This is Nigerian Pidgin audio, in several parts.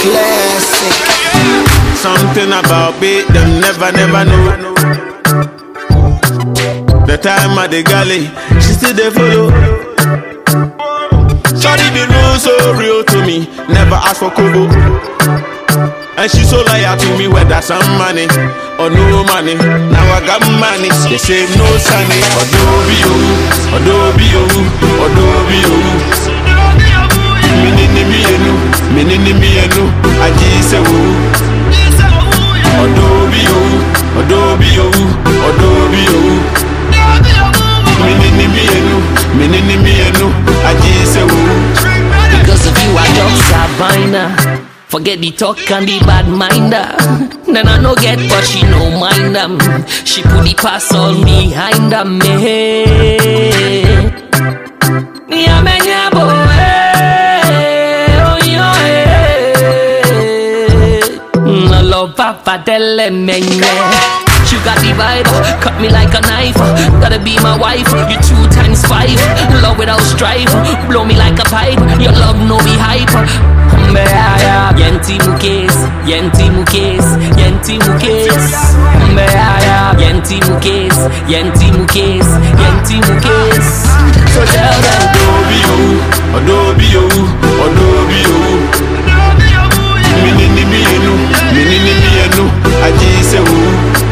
Classic. Something about beat them never, never know. The time at the galley, she still they follow. Shawty the rules so real to me, never ask for kobo. And she so loyal to me, whether some money or no money. Now I got money, they say no sunny. Adobe oh, Adobe oh, Adobe oh. Minini mi enu, minini mi enu, aji se wo. Adobe oh, Adobe oh, Adobe oh. Minini mi enu, minini mi enu, aji se wo. Because of you, I don't Savannah. Forget the talk and the bad minder. Then I no get, but she no mind them. She put the pass all behind them. Me, yeah, man, yeah, boy. Oh, yeah, eh. No love, papa, tell them, man, yeah. You got the vibe, cut me like a knife. Gotta be my wife, you two times five. Love without strife, blow me like a pipe. Your love no be hype. Mbeaya, yenti mukes, yenti mukes, yenti mukes. Mbeaya, yenti mukes, yenti mukes, yenti mukes. So tell them. Adobe oh, Adobe oh, Adobe oh. Minini mi enu, minini mi enu, aji se wo.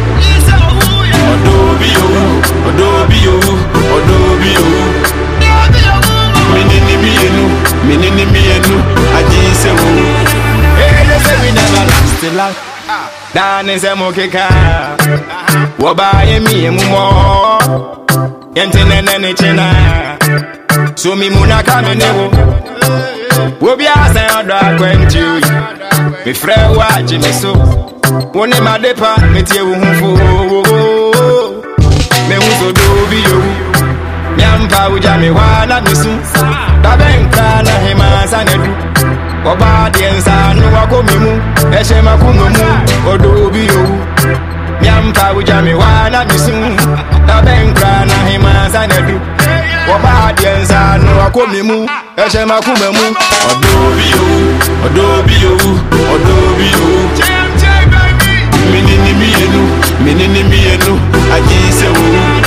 Adobe oh, Adobe oh, Adobe oh. Minini mi enu, minini mi enu, aji se wo. Hey, they say we never last the life. Dani se mo keka. Woba ye mi emu mo. Yente nene ni chena. So mi muna kame ne wo. Wobi asa odo akwenti oyi. Mi frɛ wo agye me so. Wo ne madepa metie wo ho fo. Me hu so do bi yowu. Nyampa wogya me hɔ a na me su. Dabɛnkra na hema sa na du. Ọba deɛ nsa no wakɔ me mu ɛhyɛ makoma mu ɔdɔ obi owu miampa wogya me hɔ a na mesu na bɛnkra na hema nsa na du Ọba deɛ nsa no wakɔ me mu ɛhyɛ makoma mu Adobe oh, Adobe oh, Adobe oh. Minini mi enu, minini mi enu, aji se wo.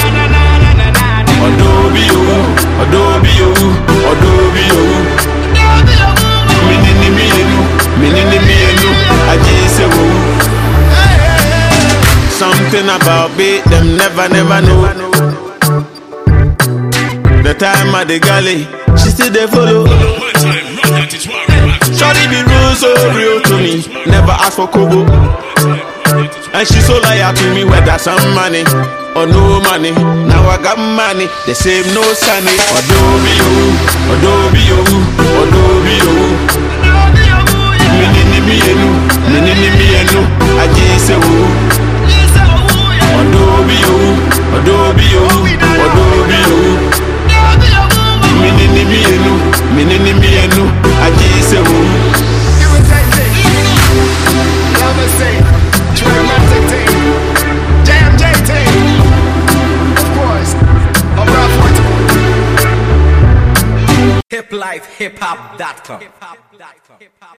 Adobe oh, Adobe oh, Adobe oh. Minini mi enu, minini mi enu, aji se wo. Something about beat them never, never know. The time at the galley, she still they follow. Shawty the rules so real to me, never ask for kobo. And she so loyal to me, whether some money or no money. Now I got money, they say no sunny. Adobe oh, Adobe oh, Adobe oh. Minini mi enu, minini mi enu, aji se wo. Adobe oh, Adobe oh, Adobe oh. Minini mi enu, minini mi enu, aji se wo. Hip life, hip hop.com.